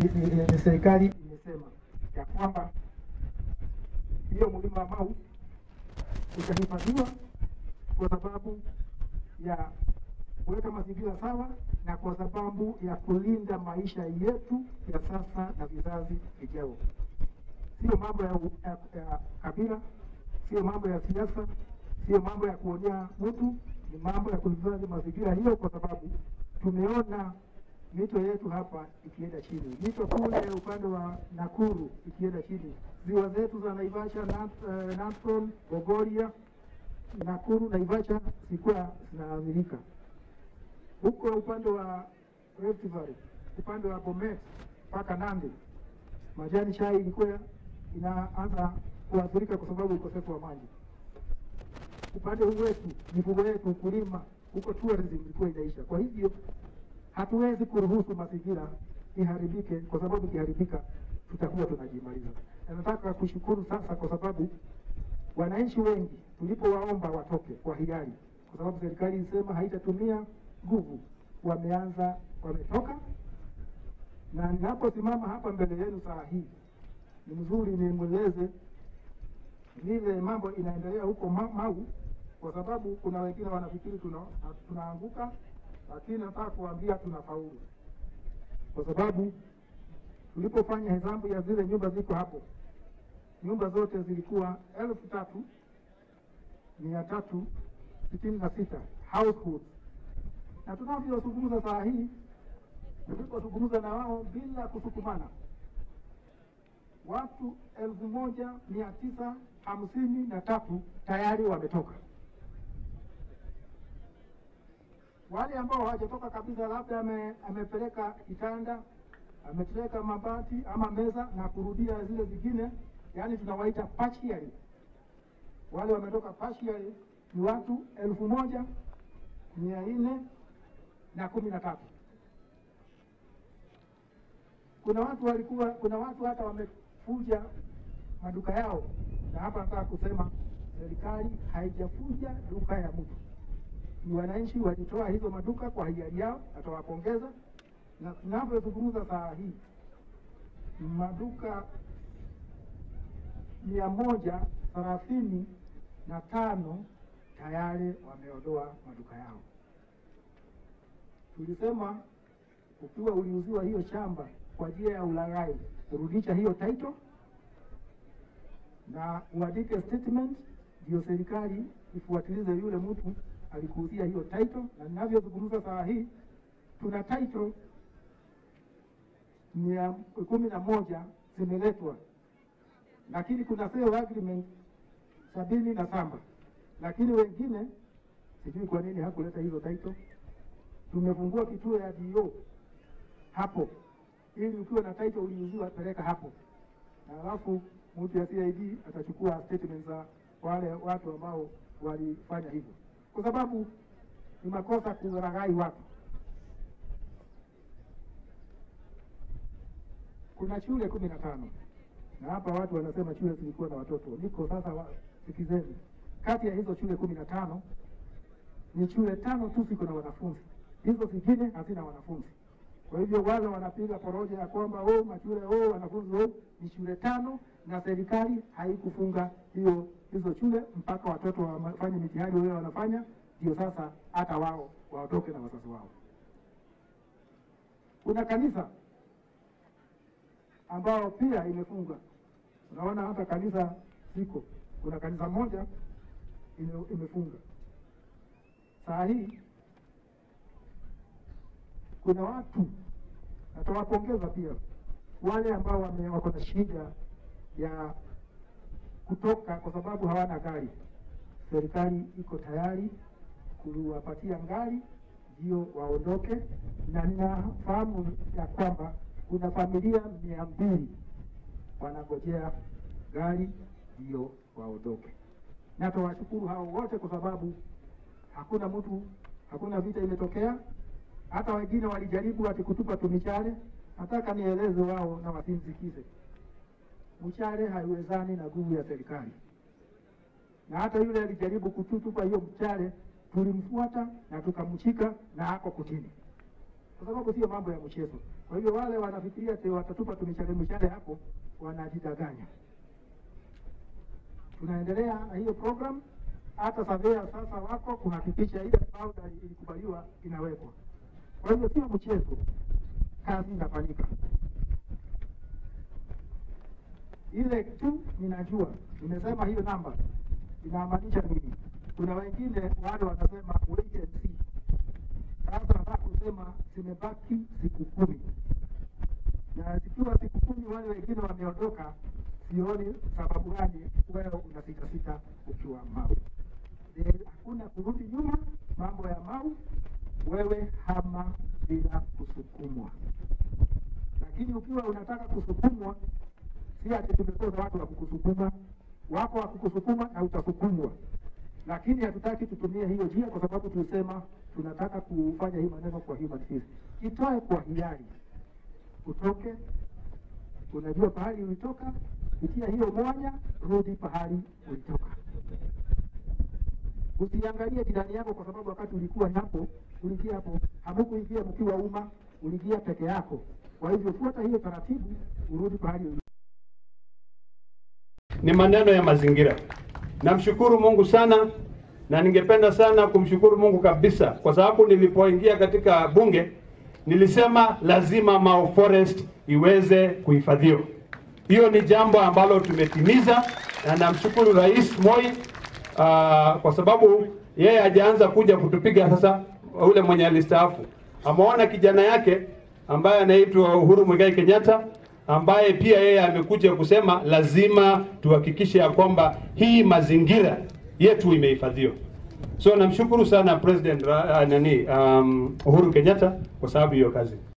ni- ni- ni serikali imesema ya kwamba hiyo mlima wa Mau utahifadhiwa kwa sababu ya kuweka mazingira sawa na kwa sababu ya kulinda maisha yetu ya sasa na vizazi vijao. Sio mambo ya, u- ya, ya kabila, sio mambo ya siasa, sio mambo ya kuonea mtu, ni mambo ya kuhifadhi mazingira hiyo, kwa sababu tumeona mito yetu hapa ikienda chini, mito kule upande wa Nakuru ikienda chini, ziwa zetu za Naivasha, Nat- eh, Natron, Bogoria, Nakuru, Naivasha zilikuwa zinaathirika. Huko upande wa Rift Valley, upande wa Bomet mpaka Nandi, majani chai ilikuwa inaanza kuathirika kwa sababu ya ukosefu wa maji. Upande huu wetu, mifugo yetu, ukulima, huko tourism ilikuwa inaisha. Kwa hivyo hatuwezi kuruhusu mazingira iharibike, kwa sababu ikiharibika tutakuwa tunajimaliza. Na nataka kushukuru sasa, kwa sababu wananchi wengi tulipowaomba watoke kwa hiari, kwa sababu serikali ilisema haitatumia nguvu, wameanza wametoka, na ninaposimama hapa mbele yenu saa hii ni mzuri nimweleze vile mambo inaendelea huko Ma- Mau, kwa sababu kuna wengine wanafikiri tuna, tunaanguka, lakini nataka kuambia tunafaulu, kwa sababu tulipofanya hesabu ya zile nyumba ziko hapo, nyumba zote zilikuwa elfu tatu mia tatu sitini na sita households, na tunavyozungumza saa hii, tulipozungumza na wao bila kusukumana watu elfu moja mia tisa hamsini na tatu tayari wametoka. Wale ambao hawajatoka kabisa, labda ame, amepeleka kitanda, amepeleka mabati ama meza na kurudia zile zingine, yaani tunawaita partially. Wale wametoka partially ni watu elfu moja mia nne na kumi na tatu. Kuna watu walikuwa, kuna watu hata wamefuja maduka yao, na hapa nataka kusema serikali haijafuja duka ya mtu, ni wananchi walitoa hizo maduka kwa hiari yao, atawapongeza. Na tunavyozungumza saa hii maduka mia moja thelathini na tano tayari wameondoa maduka yao. Tulisema ukiwa uliuziwa hiyo shamba kwa njia ya ulaghai, kurudisha hiyo title na uandike statement, ndio serikali ifuatilize yule mtu alikuuzia hiyo title. Na ninavyozungumza saa hii tuna title mia kumi na moja zimeletwa, lakini kuna sale agreement sabini na saba, lakini wengine sijui kwa nini hakuleta hizo title. Tumefungua kituo ya DO hapo ili ukiwa na title uliuziwa peleka hapo, na alafu mtu ya CID atachukua statement za wale watu ambao walifanya hivyo, kwa sababu ni makosa kulaghai watu. Kuna shule kumi na tano na hapa watu wanasema shule zilikuwa na watoto. Niko sasa, wa- sikizeni, kati ya hizo shule kumi na tano ni shule tano tu ziko na wanafunzi, hizo zingine hazina wanafunzi. Kwa hivyo wale wanapiga poroja ya kwamba oh, mashule oh, wanafunzi oh, ni shule tano, na serikali haikufunga hiyo hizo shule mpaka watoto wafanye mitihani wao wanafanya, ndio sasa hata wao waondoke na wazazi wao. Kuna kanisa ambao pia imefunga. Unaona hata kanisa ziko, kuna kanisa moja ime- imefunga saa hii kuna watu natawapongeza pia wale ambao wame- wako na shida ya kutoka kwa sababu hawana gari. Serikali iko tayari kuwapatia gari ndio waondoke, na ninafahamu ya kwamba kuna familia mia mbili wanangojea gari ndio waondoke. Na tawashukuru hao wote kwa sababu hakuna mtu, hakuna vita imetokea. Hata wengine walijaribu ati kutupa tu michale. Nataka nieleze wao na wasimsikize, mchale haiwezani na nguvu ya serikali. Na hata yule alijaribu kututupa hiyo mchale, tulimfuata na tukamshika na ako kutini. kwa sababu sio mambo ya mchezo. Kwa hivyo wale wanafikiria ati watatupa tumishale mishale hapo, wanajidanganya. Tunaendelea na hiyo program, hata surveyor sasa wako kuhakikisha ile powder ilikubaliwa inawekwa. Kwa hivyo sio mchezo, kazi inafanyika. Ile tu ninajua, nimesema hiyo namba inamaanisha nini. Kuna wengine wale wanasema wait and see. Sasa nataka kusema zimebaki siku kumi, na zikiwa siku kumi wale wengine wameondoka, sioni sababu gani wewe una sita sita ukiwa Mau. Eh, Hakuna kurudi nyuma, mambo ya Mau, wewe hama bila kusukumwa. Lakini ukiwa unataka kusukumwa, si ati tumekosa watu wa kukusukuma, wako wa kukusukuma na utasukumwa lakini hatutaki tutumie hiyo njia kwa sababu tulisema tunataka kufanya hii maneno kwa human face. Itoe kwa hiari, utoke, unajua pahali ulitoka, pitia hiyo mwanya, rudi pahali ulitoka. Usiangalie jirani yako, kwa sababu wakati ulikuwa hapo, uliingia hapo, hamukuingia mkiwa umma, uliingia peke yako. Kwa hivyo fuata hiyo taratibu, urudi pahali ulitoka. ni maneno ya mazingira. Namshukuru Mungu sana na ningependa sana kumshukuru Mungu kabisa, kwa sababu nilipoingia katika bunge nilisema lazima Mau Forest iweze kuhifadhiwa. Hiyo ni jambo ambalo tumetimiza, na namshukuru Rais Moi uh, kwa sababu yeye hajaanza kuja kutupiga sasa. Ule mwenye alistaafu ameona kijana yake ambaye anaitwa Uhuru Muigai Kenyatta ambaye pia yeye amekuja kusema lazima tuhakikishe ya kwamba hii mazingira yetu imehifadhiwa. So namshukuru sana President uh, nani um, Uhuru Kenyatta kwa sababu hiyo kazi.